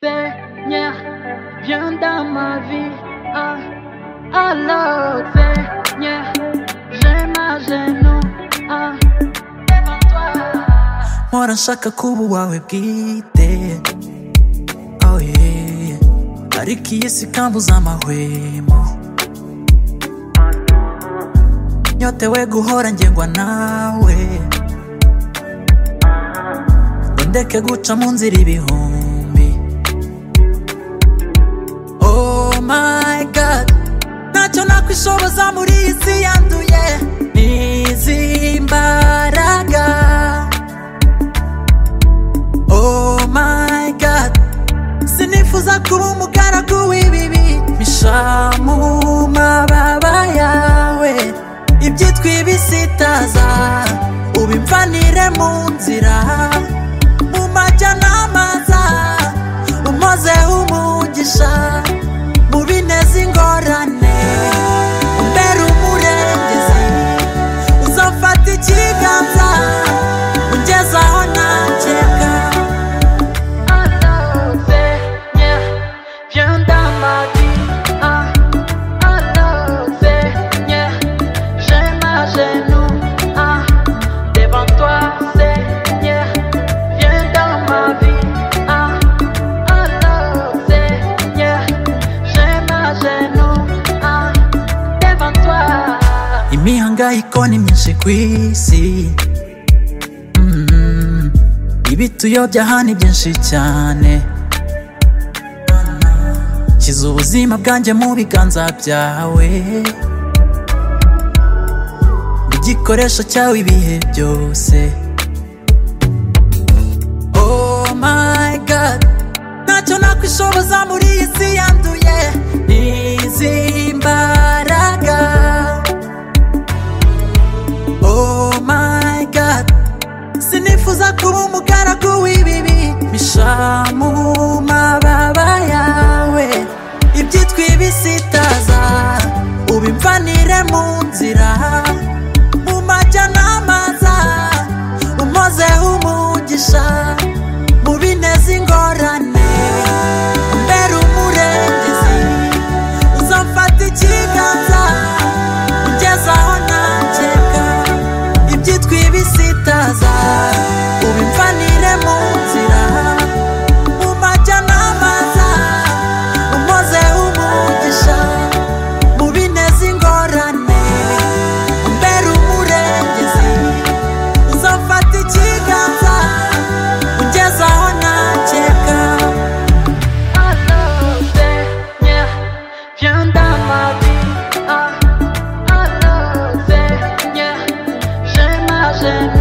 Seigneur, viens dans ma vie. Ah, alors, Seigneur, je m'agenouille ah, devant toi. Mpora nshaka kuba uwawe bwite oh yeah. ariko iyi si ikambuza amahwemo nyotewe guhora ngengwa nawe ngo ndeke guca mu nzira ibihumbi oh my god ntacyo nakwishoboza muri iyi si yanduye n'izi mbaraga Oh my god Sinifuza kuba umugaragu w'ibibi Misha mu mababa yawe Ibyitwa ibisitaza Ubimvanire mu nzira Mu majyanama za Umoze umugisha Mu bineza ingorane Umbere umurengezi uzafata ikiganza ugeze aho nakeka Alors, Seigneur, viens dans ma vie. Ah, alors, Seigneur, je m'agenouille. Ah, devant toi, Seigneur, viens dans ma vie. Ah, alors, Seigneur, je m'agenouille. Ah, devant toi. imihangayiko ni myinshi ku isi Mm. ibituyobya aha ni byinshi cyane shyize ubuzima bwanjye mu biganza byawe igikoresho cyawe ibihe byose Oh my god Ntacyo nakwishoboza muri iyi si yanduye N'izi mbaraga Oh my god Sinifuza kuba umugaragu w'ibibi Misha mu mababa yawe Ibyitwa ibisitaza Ubimvanire mu nzira Mu majyanama za Umoze umugisha Mu bineza ingorane Umbere umurengezi Uzamfata ikiganza Ugeze aho nakeka Ibyitwa ibisitaza Ubimvanire mu nzira Mu majyanama za Umoze umugisha Mu bineza ingorane Umbere umurengezi uzafata ikiganza ugeze aho nakeka Alors, Seigneur, viens dans ma vie. Ah, alors, Seigneur, je m'agenouille.